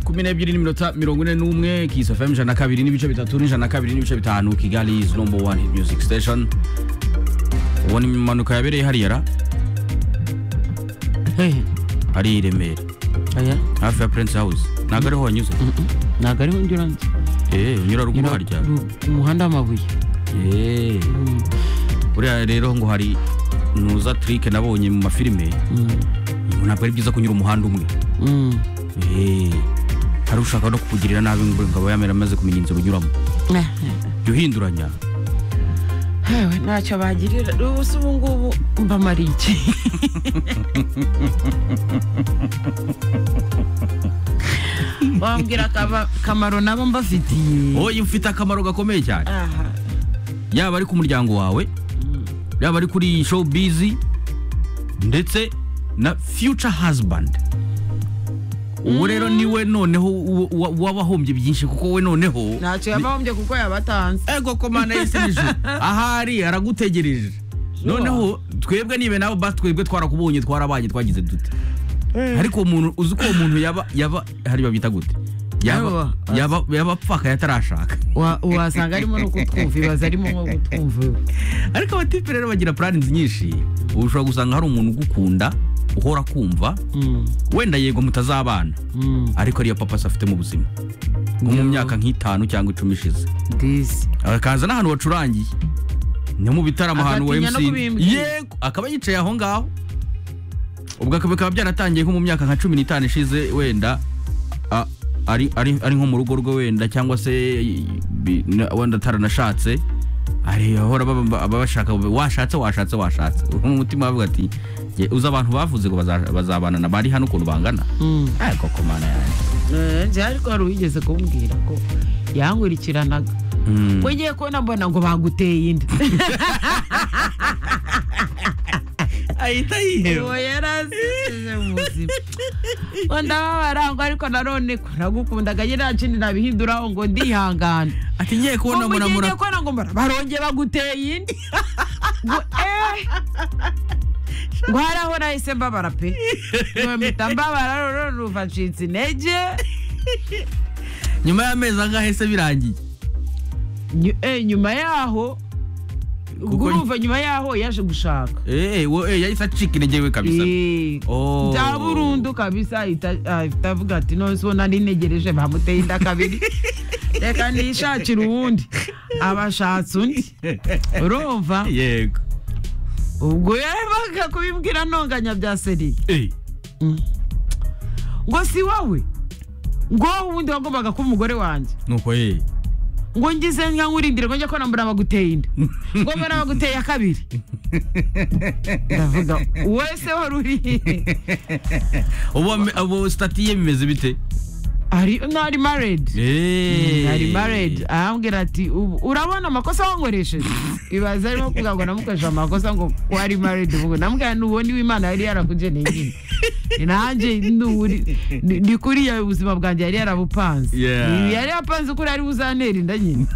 cumi n'ebyiri n'iminota mirongo ine n'umwe kiso fm ijana na kabiri n'ibice bitatu n'ijana na kabiri n'ibice bitanu kigali is number one hit music station ubona impanuka yabereye hariya ra hehe ari i remera aya hafi ya prince house ntabwo ariho wanyuze ntabwo ariho njya uranze eee unyura ruguru harya umuhanda w'amabuye eee buriya rero ngo hari nuza trike nabonye mu mafilime ngo ntabwo ari byiza kunyura umuhanda umwe Mm. eee hari ushaka no kukugirira nabi ngo akaba yamera amaze kumenya inzira unyuramo Eh, jya uhinduranya hewe ntacyo bagirira ubu se ubu ngubu mbamariye iki bambwira akaba- akamaro nabo mbafitiye oye ufite akamaro gakomeye cyane aha yaba ari ku muryango wawe yaba ari kuri showbiz ndetse na future husband uwo rero niwe noneho uwo- uwa- wabahombye byinshi kuko we noneho ntacyo yabahombye kuko yabatanze ego komanda y'isi n'ijuru ahari aragutegereje noneho twebwe nibe nawe basi twebwe twarakubonye twarabanye twagize dute ariko uwo muntu uzi ko uwo muntu yaba yaba hari babita gute yaba Yaba- yaba yaba apfakaye atarashaka Wa- wasanga arimo no kutwumva ibaza arimo nko kutwumva iwe. ariko abatipe rero bagira puraninzi nyinshi ubu ushobora gusanga hari umuntu ugukunda uhora kumva Mm, wenda yego mutazabana mm, ariko ariyo papa se afite mu buzima nko mu Yeah. myaka nk'itanu cyangwa icumi ishize this. akaza n'ahantu wacurangiye ni mu bitaramo ahantu wa Agatinya no MC kubimbwira. yego akaba yicaye aho ngaho ubwo akaba bikaba byaratangiye nko mu myaka nka cumi n'itanu ishize wenda a- ari ari ari nko mu rugo rwe wenda cyangwa se bi- na- wenda ataranashatse ari ahora baba- baba- baba bashaka washatse washatse washatse mu mutima bavuga ati "Jye, uzi abantu bavuze ngo baza- bazabanana bari hano ukuntu bangana Mm. ariko komana yanjye Eh, nzi ariko wari wigeze kumbwira ko yangurikiranaga Mm. ugiye kubona mbona ngo baguteye inda ahita uwo yarazikije mu buzima ngo ndababara ngo ariko nanone ko nagukundaga nyine nta kindi nabihinduraho ngo ndihangane ati ngiye kubona Ngo mbona mugiye mura ngiye kubona ngo mbona barongeye baguteye indi ngo eh ngo hari aho nahise mbabara pe ngo mpita mbabara none numva ncitse intege nyuma y'amezi angahe se birangiye Nyu- eh, nyuma yaho ubwo Kuko- urumva nyuma yaho yaje gushaka Eh, eh, wo- eh, yahise acika intege we kabisa Eh, Oh. bya burundu kabisa ahita- ahita avuga ati nonese uwo nari ntegereje bamuteye inda kabiri reka nishakire uwundi abashatse undi urumva yego ubwo yarebaga kubimbwira ntonganya bya seri Eh, ngo si wowe ngo wowe ubundi wagombaga kuba umugore wanjye nuko eh. ngo ngize nka nkurindire ngo njye ko nambura baguteye inda ngo mbona baguteye iya kabiri ndavuga wese wari uri ubu ame- ubu sitati ye bimeze bite ari nari maredi Eh. ari maredi arambwira ati "Ubu urabona amakosa wankoresheje ibaza arimo kuvuga ngo namukoresha amakosa ngo wari maredi ubu namubwira nuwo niwe imana yari yarakugeneye nyine nanjye nuwuri ni ni kuri yawe ubuzima bwanjye yari yarabupanze Yeah. Ni- yari yapanze kuri ari buzantera inda nyine